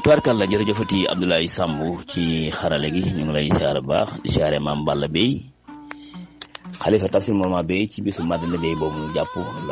tubaarkàlla jërëjëfati Abdoulaye Samb ci xarale gi ñu ngi lay siyaare bu baax di siyaare maam Balla Bey xalifa tafsir Mama Bey ci bisu Madina Bey boobu ñu jàpp le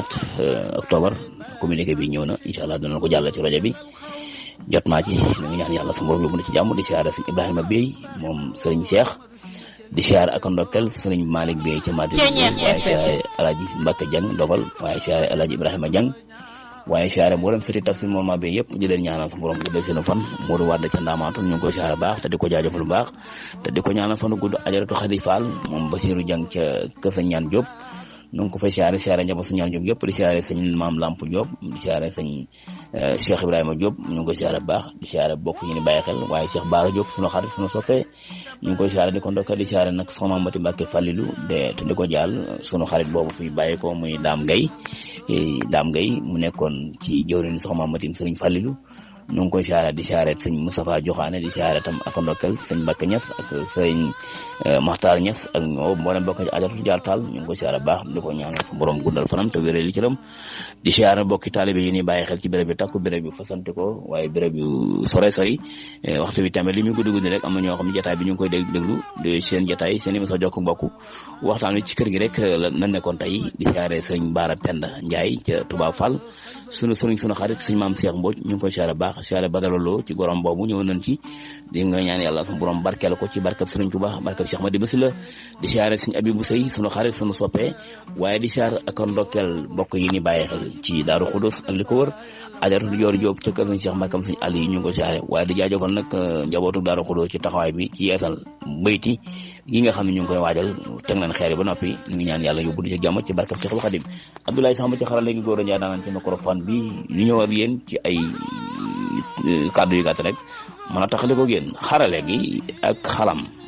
24 octobre communiqué bi ñëw na incha allah danañ ko jàll ci rajo bi jot naa ci ñu ngi ñaan yàlla su borom yóbbu na ci jàmm di siyaare sëñ Ibrahima Bey moom sëriñ Cheikh di siyaare ak ndokkel sëriñ Malick Bey ca Madina waaye siyaare Alaaji Mbacke Dieng dogal waaye siyaare Alaaji Ibrahima Dieng waaye siyaare mboolem sëriñ tafsir Mama Bey yëpp di leen ñaanal su borom guddal seen fan Modou Wade ca Ndaamaatu ñu ngi koy siyaare baax te di ko jaajëfal bu baax te di ko ñaanal fanu gudd ajaratu Xadi Fall moom Basiru Dieng ca kër sa ñaan Diop ñu ngi ko fay siyaare siyaare njaboot su ñaan Diop yëpp di siyaare sëñ Maam Lamp Diop di siyaare sëñ Cheikh Ibrahima Diop ñu ngi koy siyaare bu baax di siyaare bokk ñu ni bàyyi xel waaye Cheikh Baara Diop sunu xarit sunu soppee ñu ngi koy siyaare di ko ndokkal di siyaare nag soxna Mati Mbàkke Fallilu de te di ko jaal sunu xarit boobu fi bàyyi ko muy Daam Gay Daam Gay mu nekkoon ci jëwriñ soxna Matim Sëriñ Fallilu ñu ngi koy siyaare di siyaare sëñ Moustapha Joxaane di siyaare tam ak ndokkal sëñ Mbacke Niass ak sëñ Maxtaar Niass ak ñoo mboolem bokk ci ajatu jaar taal ñu ngi koy siyaare baax di ko ñaanal su borom guddal fanam te wéree li ci ram di siyaare bokki taalibe yi ni bàyyi xel ci béréb bi takku béréb yu fasante ko waaye béréb yu sore sori waxtu bi tamit li muy guddi guddi rek am na ñoo xam ne jataay bi ñu ngi koy dégg déglu de seen jataay seen émission jokk mbokk waxtaan wi ci kër gi rek la nekkoon tey di siyaare sëñ Baara Penda Ndiaye ca Touba Fall sunu sëriñ sunu xarit sëñ maam Cheikh Mbodj ñu ngi koy siyaare baax siyaare badaloloo ci gorom boobu ñëw nañ ci di nga ñaan yàlla sama borom barkeel ko ci barkab sëriñ Touba barkab Cheikh Madi Basila di siyaare sëñ Abibou Sey sunu xarit sunu soppee waaye di siyaare ak ndokkeel mbokk yi ni bàyyi xel ci Daaru Xudus ak li ko wër ajaratu joor Jóob ca kër sëñ Cheikh Mbakam sëñ Ali ñu ngi koy siyaare waaye di jaajëfal nag njabootu Daaru Xudus ci taxawaay bi ci yeesal bayti yi nga xam ne ñu ngi koy waajal teg nañ xeer yi ba noppi ñu ngi ñaan yàlla yóbbu di ci jàmm ci barkab Cheikhul Khadim Abdoulaye Samb ci xarala gi góor a njaay daanaan ci microphone bi li ñëw ak yéen ci ay kàddu yu gàtt rek mën a taxale ko yéen xarale gi ak xalam